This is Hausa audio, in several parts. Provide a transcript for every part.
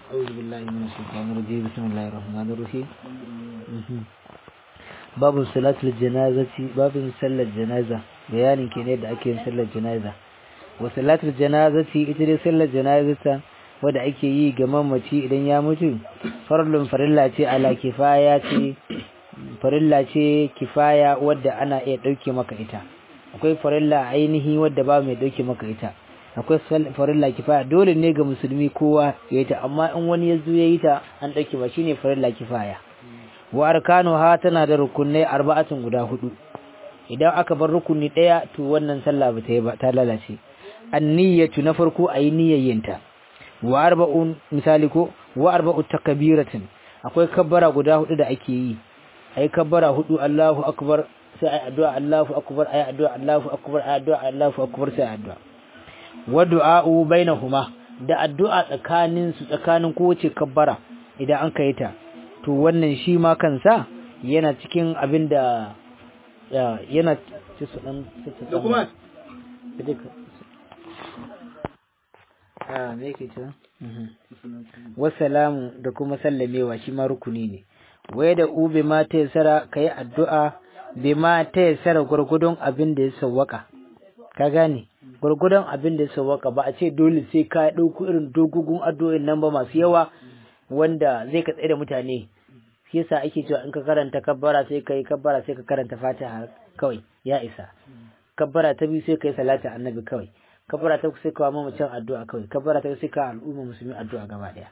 أعوذ بالله من الشيطان الرجيم بسم الله الرحمن الرحيم باب صلاة الجنازة باب صلاة الجنازة بيان كيني da ake yin sallar janaza wa salatul janazati ita dai sallar janazata wanda ake yi ga mamaci idan ya mutu farlun farilla ce ala kifaya ce farilla ce kifaya wadda ana iya dauke maka ita akwai farilla ainihi wadda ba mai dauke maka ita akwai farilla kifaya dole ne ga musulmi kowa ya yi ta amma in wani ya zo ya yi ta an dauke ba shine farilla kifaya wa arkanu ha tana da rukunai arba'atun guda hudu idan aka bar rukuni daya to wannan sallah ba ta yi ba ta lalace anniyatu na farko ayi niyyayinta wa arba'un misali ko wa arba'u takbiratin akwai kabbara guda hudu da ake yi ayi kabbara hudu Allahu akbar sai ayi addu'a Allahu akbar ayi addu'a Allahu akbar ayi addu'a Allahu akbar sai addu'a wa du'a'u bainahuma da addu'a tsakanin su tsakanin kowace kabbara idan an kai ta to wannan shi ma kansa yana cikin abin da yana cikin Dokumat. Ah, me yake cewa? Wassalamu da kuma sallamewa shi ma rukuni ne. Wai da ube ma ta yasara ka yi addu'a bai ma ta yasara gwargwadon abin da ya sawwaka. Ka gane? Gwargwadon abin da ya sawwaka ba a ce dole sai ka ɗauko irin dogogun addu'o'in nan ba masu yawa wanda zai ka tsaye da mutane. Shi yasa ake cewa in ka karanta kabbara sai ka yi kabbara sai ka karanta fatiha kawai ya isa. Kabbara ta biyu sai ka yi salatin annabi kawai. kabara ta sai kawo mamacin addu'a kawai kabara ta sai ka al'umma musulmi addu'a gaba daya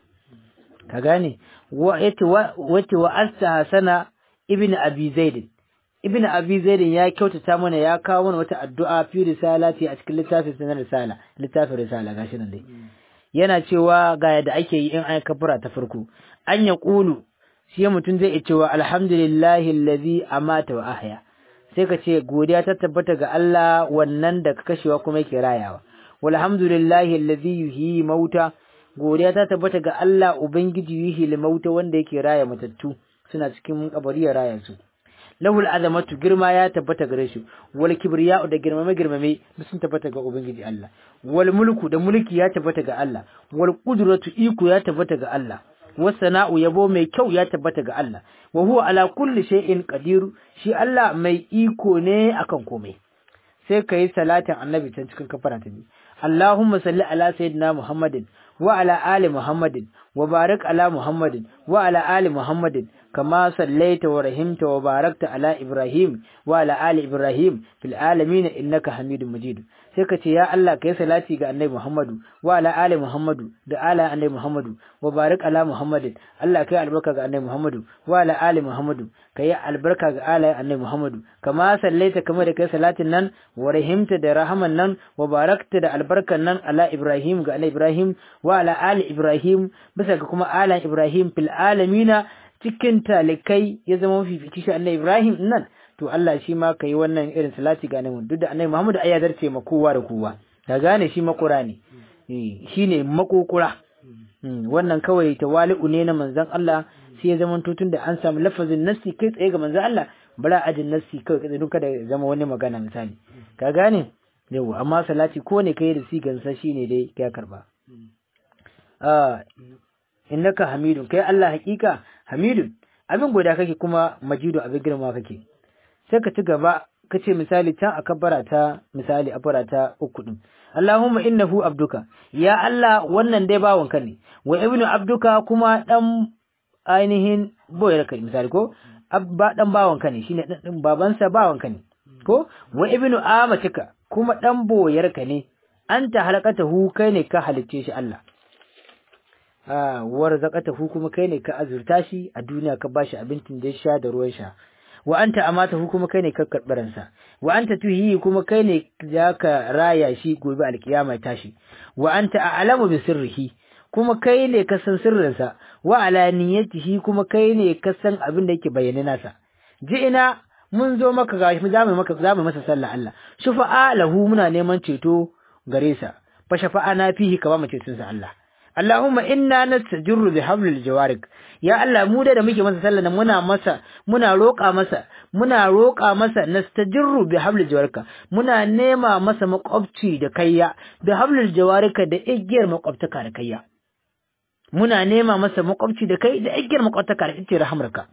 ka gane wa wata wa asta hasana ibn abi zaid ibn abi zaid ya kyautata mana ya kawo mana wata addu'a fi risalati a cikin littafin sanar risala littafin risala gashi nan dai yana cewa ga yadda ake yi in an kabara ta farko an ya kulu shi mutum zai cewa alhamdulillahi allazi amata wa ahya sai ka ce godiya ta tabbata ga Allah wannan da ka kashewa kuma yake rayawa walhamdulillahi allazi yuhyi mauta godiya ta tabbata ga Allah ubangiji yuhyi mauta wanda yake raya matattu suna cikin kabari ya raya su lahul azamatu girma ya tabbata gare shi wal kibriya da girmame girmame sun tabbata ga ubangiji Allah wal mulku da mulki ya tabbata ga Allah wal qudratu iko ya tabbata ga Allah wasana'u yabo mai kyau ya tabbata ga Allah wa huwa ala kulli shay'in qadir shi Allah mai iko ne akan komai sai kai salatin annabi can cikin kafara ta biyu Allahumma salli ala sayyidina Muhammadin wa ala ali Muhammadin wa barik ala Muhammadin wa ala ali Muhammadin kama sallaita wa rahimta wa barakta ala Ibrahim wa ala ali Ibrahim fil alamin innaka Hamidum Majid sai ka ce ya Allah kai salati ga annabi Muhammadu wa ala ali Muhammadu da ala annabi Muhammadu wa barik ala Muhammadin Allah kai albarka ga annabi Muhammadu wa ala ali Muhammadu kai albarka ga ala annabi Muhammadu kama sallaita kama da kai salatin nan wa rahimta da rahaman nan wa barakta da albarkan nan ala Ibrahim ga annabi Ibrahim wa ala ali Ibrahim bisa ga kuma ala Ibrahim fil alamina cikin talikai ya zama mafifici shi annabi Ibrahim nan to Allah shi ma kai wannan irin salati ga annabi duk da annabi Muhammad ai ya zarce ma kowa da kowa ka gane shi makura ne shine makokura wannan kawai tawali'u ne na manzon Allah sai ya zama tutun da an samu lafazin nassi kai tsaye ga manzon Allah bara ajin nassi kawai kai duka da zama wani magana misali ka gane yawa amma salati ko ne kai da sigan sa shine dai ya karba ah innaka hamidun kai Allah hakika hamidun abin goda kake kuma majidu abin girma kake sai ka ci gaba ka ce misali can a kabbara ta misali a fara ta uku din Allahumma innahu abduka ya Allah wannan dai bawanka ne wa ibnu abduka kuma dan ainihin boyar kai misali ko abba dan bawanka ne shine dan babansa bawanka ne ko wa ibnu amatika kuma dan boyar ka ne anta halakatahu kai ne ka halicce shi Allah ah warzaqatahu kuma kai ne ka azurta shi a duniya ka bashi abincin da ya sha da ruwan sha wa anta amatahu kuma kai ne ka karbaransa wa anta tuhi kuma kai ne ka raya shi gobe alkiyama tashi wa anta a'lamu bi sirrihi kuma kai ne ka san sirrinsa wa alaniyatihi kuma kai ne ka san abin da yake bayyana nasa ina mun zo maka gashi mu zamu maka zamu masa sallah Allah shufa'a lahu muna neman ceto gare sa fa shafa'ana fihi ka ba mu ceton sa Allah Allahumma inna nastajirru bi hablil jawarik ya Allah mu da muke masa sallah muna masa muna roƙa masa muna roƙa masa nastajirru bi hablil jawarika muna nema masa makwabci da kayya bi hablil jawarika da igiyar makwabtaka da kayya muna nema masa makwabci da kai da igiyar makwataka da ita rahamarka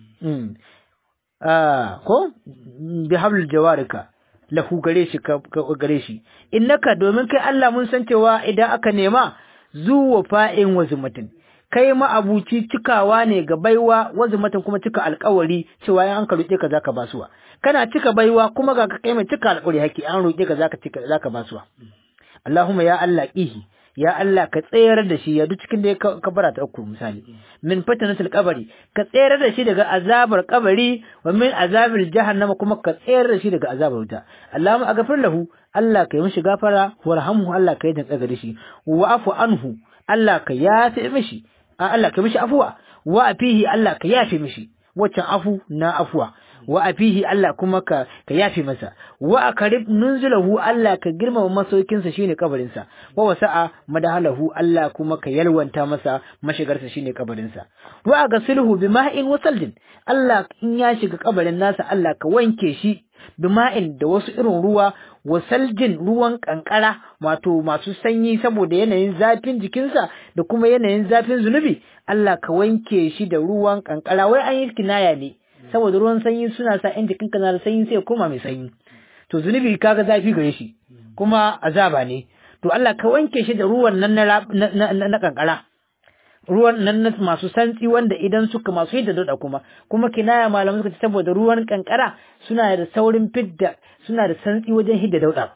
ko bi hablul jawarika lahu gare shi ka gare shi innaka domin kai Allah mun san cewa idan aka nema zuwa fa'in wazumatin kai ma abuci cikawa ne ga baiwa wazumatin kuma cika alƙawari cewa in an ka roƙe ka zaka basuwa kana cika baiwa kuma ga kai mai cika alƙawari haki an roƙe ka zaka cika zaka basuwa Allahumma ya Allah ihi ya Allah ka tsayar da shi ya duk cikin da ya kabara ta uku misali min fatanatul qabri ka tsayar da shi daga azabar kabari wa min azabil jahannama kuma ka tsayar da shi daga azabar wuta Allahumma aghfir lahu Allah ka yi mishi gafara warhamhu Allah ka yi da tsaga da shi wa afu anhu Allah ka yafi mishi Allah ka mishi afuwa wa afihi Allah ka yafi mishi waccan afu na afuwa wa afihi Allah kuma ka ka yafi masa wa akarib nunzulahu Allah ka girmama masaukinsa shine kabarinsa wa wasa'a madahalahu Allah kuma ka yalwanta masa mashigarsa shine kabarinsa wa agasilhu bima'in wa saljin Allah in ya shiga kabarin nasa Allah ka wanke shi bima'in da wasu irin ruwa wa saljin ruwan kankara wato masu sanyi saboda yanayin zafin jikinsa da kuma yanayin zafin zunubi Allah ka wanke shi da ruwan kankara wai an yi kinaya ne saboda ruwan sanyi suna sa in jikinka na da sanyi sai ya koma mai sanyi to zunubi kaga zafi gare shi kuma azaba ne to Allah ka wanke shi da ruwan nan na na kankara ruwan nan na masu santsi wanda idan suka masu yadda dauda kuma kuma kinaya malamu suka ce saboda ruwan kankara suna da saurin fidda suna da santsi wajen hidda dauda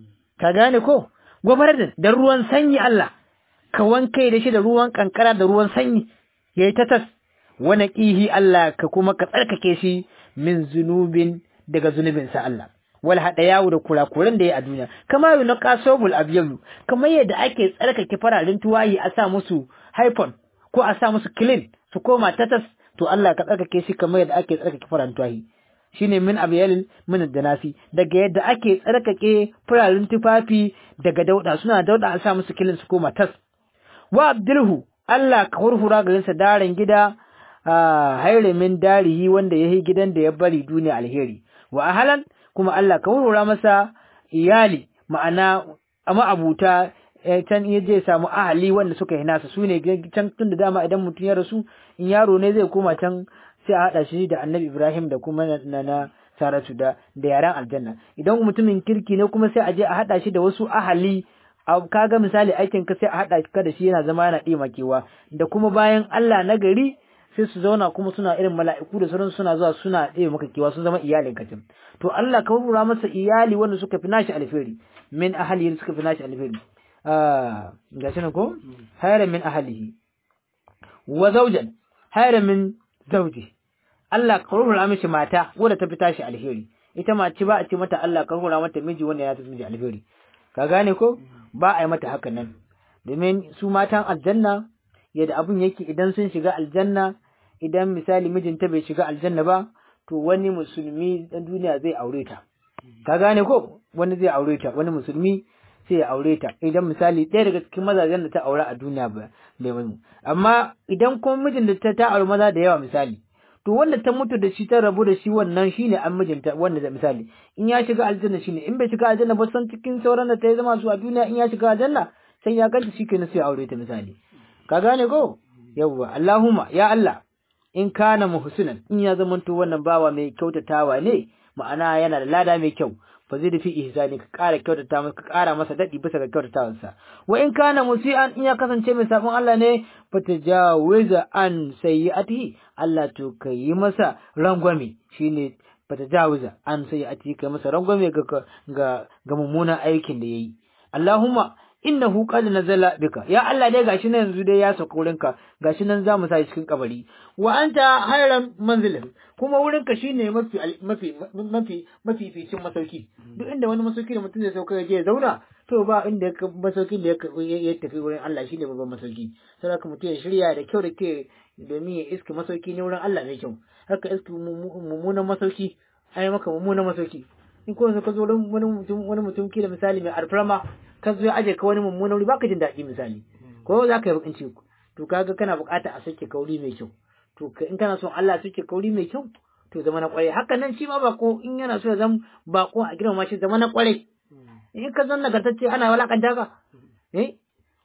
ka gane ko gobarar da da ruwan sanyi Allah ka wanke da shi da ruwan kankara da ruwan sanyi yayi ta tas wani ƙihi Allah ka kuma ka tsarkake shi min zunubin daga zunubinsa Allah wal haɗa yawo da kurakuran da ya a duniya kama yi na kasobul abiyalu kamar yadda ake tsarkake fararen tuwayi a sa musu haifon ko a sa musu clean su koma tatas to Allah ka tsarkake shi kamar yadda ake tsarkake fararen tuwayi shine min abyalil min danasi daga yadda ake tsarkake fararen tufafi daga dauda suna dauda a sa musu clean su koma tas wa abdulhu Allah ka hurhura garinsa daren gida haire min darihi wanda ya yi gidan da ya bari duniya alheri wa ahalan kuma Allah ka wurwura masa iyali ma'ana ma'abuta can iya je samu ahali wanda suka yi nasa su ne can tun da dama idan mutum ya rasu in yaro ne zai koma can sai a haɗa shi da annabi Ibrahim da kuma na na Saratu da da yaran aljanna idan mutumin kirki ne kuma sai a je a haɗa shi da wasu ahali kaga misali aikin ka sai a haɗa ka da shi yana zama yana ɗimakewa da kuma bayan Allah na gari sai su zauna kuma suna irin mala'iku da sauran suna zuwa suna ɗaya maka kewa sun zama iyalin ka to Allah ka rura masa iyali wanda suka fi nashi alheri min ahli suka fi nashi alheri ah gashi ne ko hayra min ahlihi wa zawjan hayra min zawji Allah ka rura mishi mata wanda ta fi tashi alheri ita mace ba a ce mata Allah ka rura mata miji wanda ya fi miji alheri ka gane ko ba a yi mata haka nan domin su matan aljanna yadda abun yake idan sun shiga aljanna idan misali mijinta bai shiga aljanna ba to wani musulmi dan duniya zai aure ta ka gane ko wani zai aure ta wani musulmi sai ya aure ta idan misali ɗaya daga cikin mazajen da ta aure a duniya ba bai mu amma idan kuma mijin da ta ta aure maza da yawa misali to wanda ta mutu da shi ta rabu da shi wannan shine an mijinta wanda da misali in ya shiga aljanna shine in bai shiga aljanna ba san cikin sauran da ta yi zama su a duniya in ya shiga aljanna sai ya ganta shi kenan sai ya aure ta misali ka gane ko yawwa Allahumma ya Allah in kana muhsinan in ya zamanto wannan bawa mai kyautatawa ne ma'ana yana da lada mai kyau fa zai fi ihsani ka ƙara kyautata masa ka ƙara masa dadi bisa ga kyautatawarsa wa in kana musian in ya kasance mai sabon Allah ne fa tajawiza an sayyi'atihi Allah to kai masa rangwame shine fa tajawiza an sayyi'atihi kai masa rangwame ga ga ga mummunan aikin da yayi Allahumma innahu qad nazala bika ya Allah dai gashi nan yanzu dai ya sauka wurinka gashi nan zamu sa cikin kabari wa anta hayran manzilin kuma wurinka shine mafi mafi mafi mafi ficin masauki duk inda wani masauki da mutum zai sauka ya je ya zauna to ba inda masauki da ya tafi wurin Allah shine babban masauki saboda mutum ya shirya da kyau da ke domin ya iska masauki ne wurin Allah mai kyau haka iska mummunan masauki ai maka mummunan masauki in ko ka zo wani mutum wani mutum ke da misali mai alfarma ka zo ya aje ka wani mummunan wuri baka jin daɗi misali ko za ka yi bakin ciki to kaga kana buƙata a sake kauri mai kyau to in kana son Allah sake kauri mai kyau to zama na kwarai haka nan shi ma bako in yana so ya zama bako a girmama shi zama na kwarai in ka zan nagartacce ana walakanta ka eh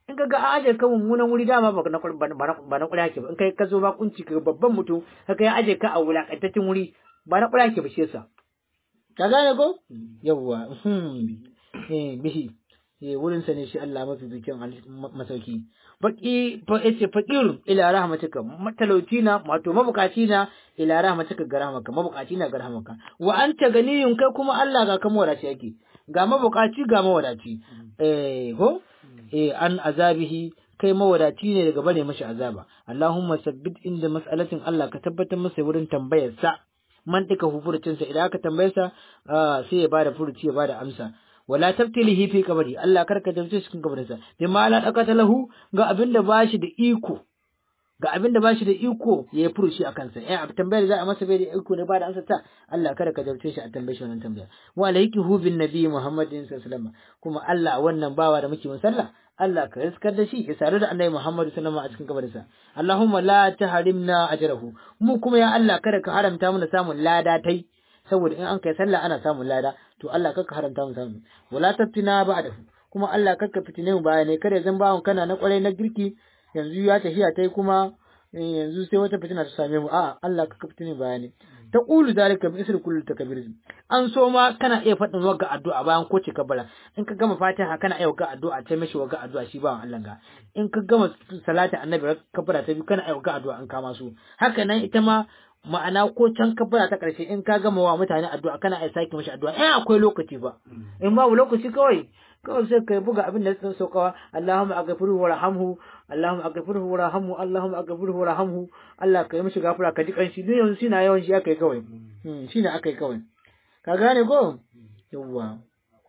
in ka ga an aje ka mummunan wuri dama ba na ba na kula ke ba in kai ka zo ba kunci ka babban mutum ka kai aje ka a wulakantaccen wuri ba na kula ke ba shi yasa ka gane ko yawwa eh bihi eh wurin sa ne shi Allah mafi bikin masauki baki fa yace faqir ila rahmatika matalauci na wato mabukaci na ila rahmatika ga rahmaka mabukaci na ga rahmaka wa anta ganiyun kai kuma Allah ga kama wadaci yake ga mabukaci ga mawadaci eh ko eh an azabihi kai mawadaci ne daga bane mashi azaba Allahumma sabbit inda mas'alatin Allah ka tabbatar masa wurin tambayar sa mantika furucinsa idan aka tambaye sa sai ya bada furuci ya bada amsa wala tabtilihi fi kabari Allah karka jarce cikin kabarinsa bi ma la dakata lahu ga abinda bashi da iko ga abinda bashi da iko ya yi furuci a kansa eh abin tambayar za a masa bai da iko ne ba da amsa ta Allah kada ka jarce shi a tambaye shi wannan tambaya wa alayki hu bin nabi Muhammadin sallallahu alaihi wasallam kuma Allah wannan bawa da muke sallah Allah ka riskar da shi ya sadu da annabi Muhammad sallallahu alaihi a cikin kabarinsa Allahumma la tahrimna ajrahu mu kuma ya Allah kada ka haramta mana samun lada tai saboda in an kai sallah ana samun lada to Allah kaka haramta mu samu wala taftina ba'dahu kuma Allah kaka fitine mu baya ne kada zan bawon kana na kwarai na girki yanzu ya tafiya tai kuma yanzu sai wata fitina ta same mu a'a Allah kaka fitine baya ne ta qulu zalika bi isri kullu takbir an so ma kana iya faɗin wagga addu'a bayan ko ce kabara in ka gama fatiha kana iya wagga addu'a ta mishi wagga addu'a shi bawan Allah ga in ka gama salatin annabi kabara ta biyu kana iya wagga addu'a an kama su haka nan ita ma ma'ana ko can kabara ta ƙarshe in ka gama wa mutane addu'a kana ai sake mashi addu'a eh akwai lokaci ba in babu lokaci kawai kawai sai kai buga abin da ya saukawa Allahumma aghfirhu warhamhu Allahumma aghfirhu warhamhu Allahumma aghfirhu warhamhu Allah ka yi mishi gafara ka ji kanshi duk yanzu shi na yawan shi akai kawai hmm shi ne akai kawai ka gane ko yawwa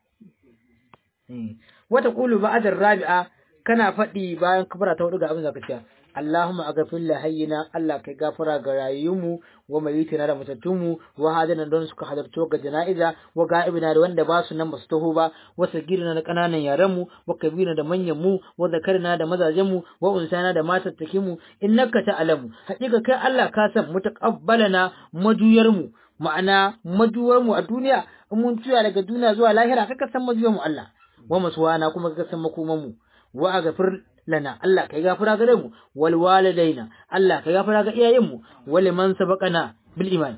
wata qulu ba'da rabi'a kana faɗi bayan kabara ta hudu ga abin da ka ce Allahumma aghfir li hayyina Allah kai gafara ga rayuwunmu wa mayitina da matattunmu wa hadana don suka halarto ga jana'iza wa ga'ibina da wanda ba su nan ba su taho ba wa sagirina da kananan yaran mu wa kabirina da manyan mu wa zakarina da mazajen mu wa unsana da matattakin mu innaka ta'lamu hakika kai Allah ka san mutaqabbalana majuyar mu ma'ana majuwar mu a duniya in mun tuya daga duniya zuwa lahira kaka san majuyar mu Allah wa masuwana kuma kaka san makoman mu wa aghfir lana Allah kai gafara gare mu wal walidaina Allah kai gafara ga iyayenmu wal man sabaqana bil iman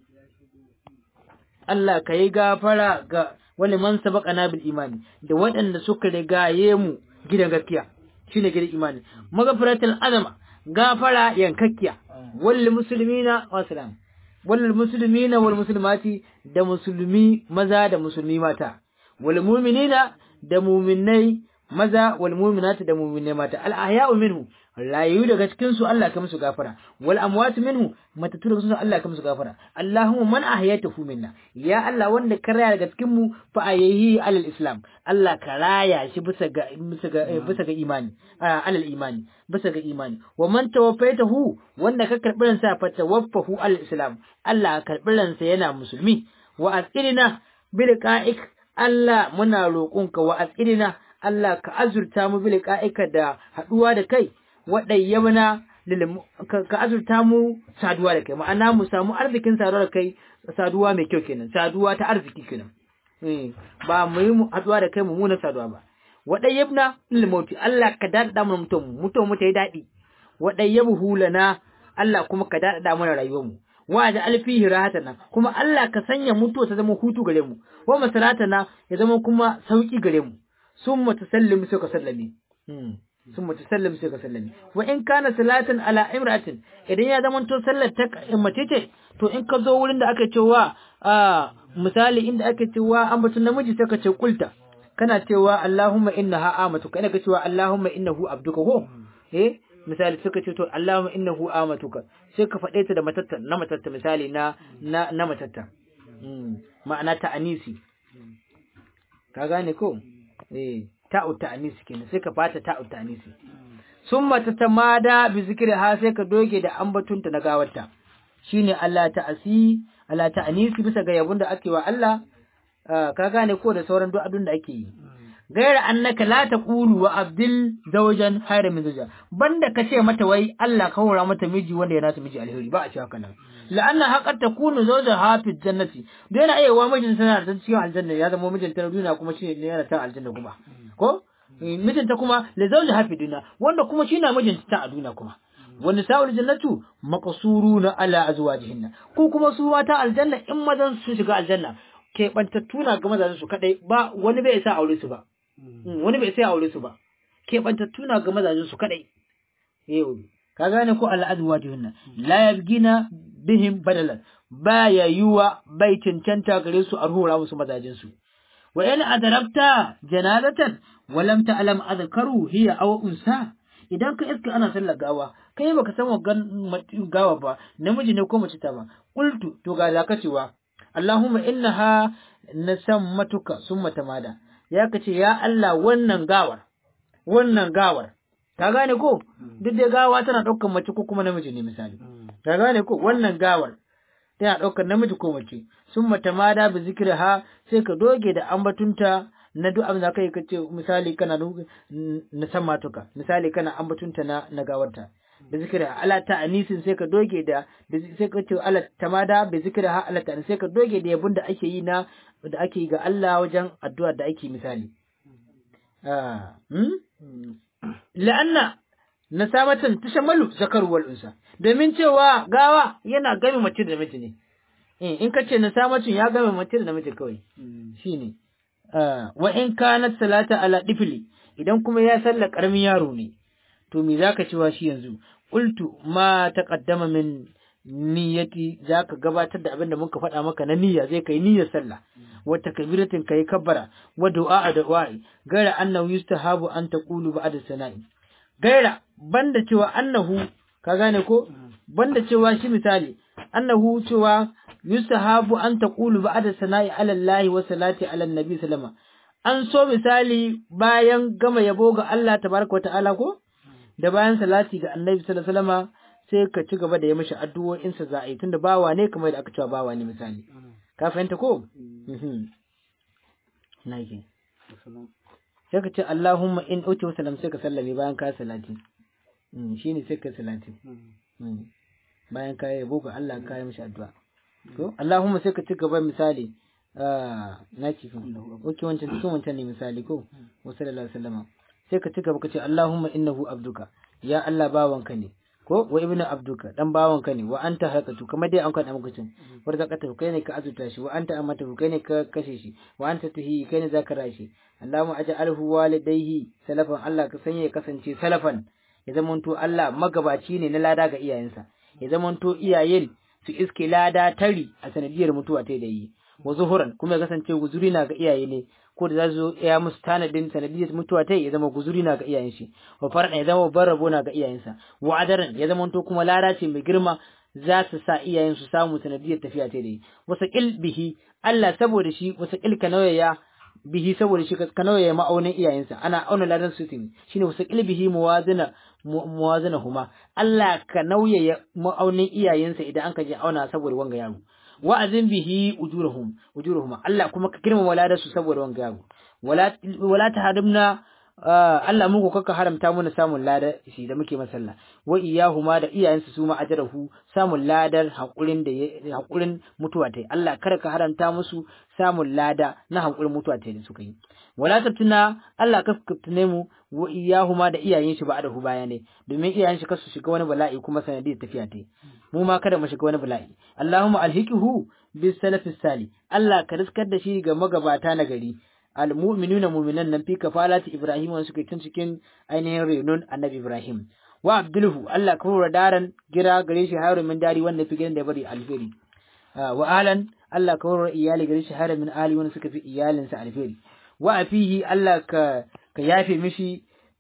Allah kai gafara ga wal man sabaqana bil iman da waɗanda suka rigaye mu gidan gaskiya shine gidan imani magfiratul azama gafara yankakkiya wal muslimina wa salam wal muslimina wal muslimati da musulmi maza da musulmi mata wal mu'minina da mu'minai maza wal mu'minatu da mu'minai mata al ahya'u minhu rayu daga cikin su Allah ka musu gafara wal amwatu minhu matatu daga su Allah ka musu gafara Allahumma man ahyaytahu minna ya Allah wanda ka raya daga cikin mu fa ayyihi alal islam Allah ka raya shi bisa ga bisa ga bisa ga imani alal imani bisa ga imani wa man tawaffaytahu wanda ka karbi ransa fa tawaffahu alal islam Allah ka karbi ransa yana musulmi wa asirina bil qa'ik Allah muna roƙonka wa asirina Allah ka azurta mu bil ka'ika da haduwa da kai wadayyabna ka azurta mu saduwa da kai ma'ana mu samu arzikin saduwa da kai saduwa mai kyau kenan saduwa ta arziki kenan ba mu yi haduwa da kai mummunan saduwa ba wadayyabna lil mauti Allah ka dada mu mutum mutum mu ta yi dadi wadayyabu lana Allah kuma ka dada mana rayuwar mu wa da alfihi rahatana kuma Allah ka sanya mutuwa ta zama hutu gare mu wa masaratana ya zama kuma sauki gare mu ثم تسلم سوك سلمي ثم تسلم سوك سلمي وإن كان صلاة على امرأة إذن يا زمان تو صلى تك متيتي to in ka zo wurin da aka cewa a misali inda aka cewa an batun namiji sai ka ce kulta kana cewa Allahumma innaha amatu kana ka cewa Allahumma innahu abduka ko eh misali suka ce to Allahumma innahu amatuka sai ka faɗe ta da matatta na matatta misali na na na matatta ma'ana ta anisi ka gane ko eh ta'u ta'anisi kenan sai ka fata ta'u ta'anisi summa tatamada bi zikriha sai ka doge da ambatunta na gawarta shine Allah ta'asi Allah ta'anisi bisa ga yabun da ake wa Allah ka gane ko da sauran du'adun da ake yi gaira annaka la taqulu wa abdil zawjan hayra min zawja banda kace mata wai Allah ka hora mata miji wanda ya nasa miji alheri ba a ce haka nan la'anna haqqat takunu zawja hafiz jannati da yana iya wa mijin tana da cikin aljanna ya zama mijin ta duniya kuma shi ne yana ta aljanna kuma ko mijinta kuma li zawjiha fi dunya wanda kuma shi na mijinta a duniya kuma wani sa'ul jannatu maqsuruna ala azwajihinna ko kuma su mata aljanna in mazan su shiga aljanna ke bantattu na ga mazan su kadai ba wani bai sa aure su ba wani bai sai aure su ba ke bantattu na ga mazan su kadai yau ka gane ko ala azwajihinna la yabgina bihim badalan baya yuwa bai cancanta gare su a rura musu mazajin su wa in adarabta janazatan wa lam ta'lam adhkaru hiya aw unsa idan ka iska ana sallar gawa kai baka san wa gawa ba namiji ne ko mace ta ba qultu to ga zaka cewa Allahumma innaha nasammatuka summa tamada ya kace ya Allah wannan gawar wannan gawar ka gane ko duk da gawa tana daukar mace ko kuma namiji ne misali ka gane ko wannan gawar tana daukar namiji ko mace summa tamada bi zikriha sai ka doge da ambatunta na duk abin da kai ka ce misali kana na san matuka misali kana ambatunta na na gawarta da zikira ala ta anisin sai ka doge da sai ka ce ala tamada bi zikira ha ala ta sai ka doge da yabun da ake yi na da ake yi ga Allah wajen addu'a da ake misali ah hmm la'anna nasamatan tashammalu zakaru wal unsa domin cewa gawa yana game mace da namiji ne in ka ce nasamacin ya game mace da namiji kawai shine wa in kanat salata ala difli idan kuma ya salla karamin yaro ne to me zaka cewa shi yanzu qultu ma taqaddama min niyyati zaka gabatar da abin da muka faɗa maka na niyya zai kai niyyar sallah wa takbiratin kai kabbara wa du'a da du'a gaira annahu yustahabu an taqulu ba'da sana'i gaira banda cewa annahu ka gane ko banda cewa shi misali annahu cewa yustahabu an taqulu ba'da sana'i ala Allah wa salati ala nabi sallama an so misali bayan gama yabo ga Allah tabaraka wa ta'ala ko da bayan salati ga annabi sallallahu alaihi wasallama sai ka ci gaba da yi mishi addu'o'in sa za a yi tunda bawa ne kamar da aka cewa bawa ne misali ka fahimta ko na yake sai ka ce Allahumma in uti wasallam sai ka sallame bayan ka salati shine sai ka salati bayan ka yabo ga Allah ka yi mishi addu'a to Allahumma sai ka ci gaba misali na ci kan oke wancan cikin wancan ne misali ko wa sallallahu alaihi wasallam sai ka ci gaba ka ce Allahumma innahu abduka ya Allah bawanka ne ko wa ibnu abduka dan bawanka ne wa anta haƙatu kamar dai an kan amgacin war zaka tafi kai ne ka azuta shi wa anta amata kai ne ka kashe shi wa anta tuhi kai ne zaka rashi Allahumma aj'alhu walidayhi salafan Allah ka sanya ya kasance salafan ya zamanto Allah magabaci ne na lada ga iyayensa ya zamanto iyayen su iske lada tari a sanadiyar mutuwa ta da yi wa zuhuran kuma ya kasance guzuri na ga iyaye ne ko da za su ya musu tanadin sanadiyar mutuwa ta ya zama guzuri na ga iyayen shi wa farɗa ya zama babban rabo na ga iyayensa wa adaran ya zama to kuma lada ce mai girma za su sa iyayen su samu sanadiyar tafiya ta da yi wasa ƙil bihi Allah saboda shi wasa ƙil ka nauyaya bihi saboda shi ka nauyaya ma'aunin iyayensa ana auna ladan su ne shine wasa ƙil bihi muwazina muwazina huma Allah ka nauyaya ma'aunin iyayensa idan an ka je auna saboda wanga yaro wa'azin bihi ujurahum ujurahum Allah kuma ka girmama ladar su saboda wanga yaro wala wala tahrimna Allah muku kaka haramta mana samun ladar shi da muke masalla wa iyahuma da iyayensu su ma ajrahu samun ladar hakurin da hakurin mutuwa tai Allah kada ka haramta musu samun lada na hakurin mutuwa tai da suka yi wala tabtuna Allah ka kaftune mu wa iyahuma da iyayen shi ba da hu baya ne domin iyayen shi kasu shiga wani bala'i kuma sanadiyar tafiya tai mu ma kada mu shiga wani bala'i Allahumma alhiqihu bis salafis sali Allah ka riskar da shi ga magabata na gari almu'minuna mu'minan nan fi kafalati Ibrahim wanda suka tun cikin ainihin renon Annabi Ibrahim wa abdulhu Allah ka hura daran gira gare shi haru min dari wanda fi gidan da bari alfiri wa alan Allah ka hura iyali gare shi haru min ali wanda suka fi iyalinsa alfiri wa afihi Allah ka ka yafe mishi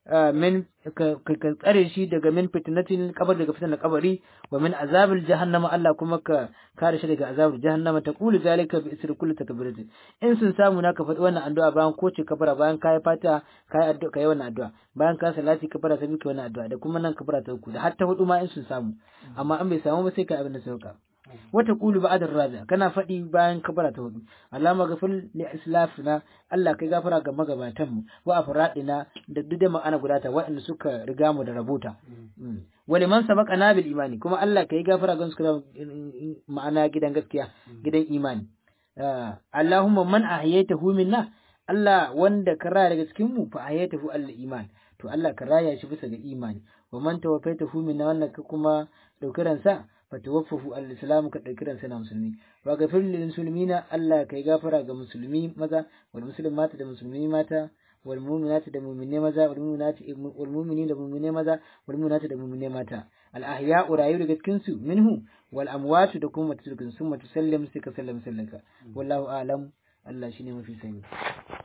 min ka tsare shi daga min fitnatin kabar daga fitnar kabari wa min azabil jahannama Allah kuma ka kare shi daga azabil jahannama ta kulu zalika bi isri kulli takbiratin in sun samu naka faɗi wannan addu'a bayan koce kabara bayan kai fata kai addu'a kai wannan addu'a bayan ka salati kabara sai kai wannan addu'a da kuma nan kabara ta uku da har ta hudu ma in sun samu amma an bai samu ba sai kai abin da sauka wata kulu ba'da raja kana faɗi bayan kabara ta hudu Allahumma ghafir li islafina Allah kai gafara ga magabatan mu wa afradina da duk da ma'ana guda ta waɗanda suka riga mu da rabota wa liman sabaqana bil imani kuma Allah kai gafara ga su ma'ana gidan gaskiya gidan imani Allahumma man ahyaytahu minna Allah wanda ka raya daga cikin mu fa ayyatahu al iman to Allah ka raya shi bisa ga imani wa man tawaffaytahu min wannan ka kuma daukiran sa fa tawaffahu al islam ka daukiran sa na musulmi wa gafir lil muslimina Allah kai gafara ga musulmi maza wal muslimata da musulmi mata wal mu'minati da mu'mine maza wal mu'minati wal mu'minin da mu'mine maza wal mu'minati da mu'mine mata al ahya'u rayu daga cikin su minhu wal amwatu da kuma mutukin sun mutu sallam sai ka sallam sallaka wallahu a'lam Allah shine mafi sani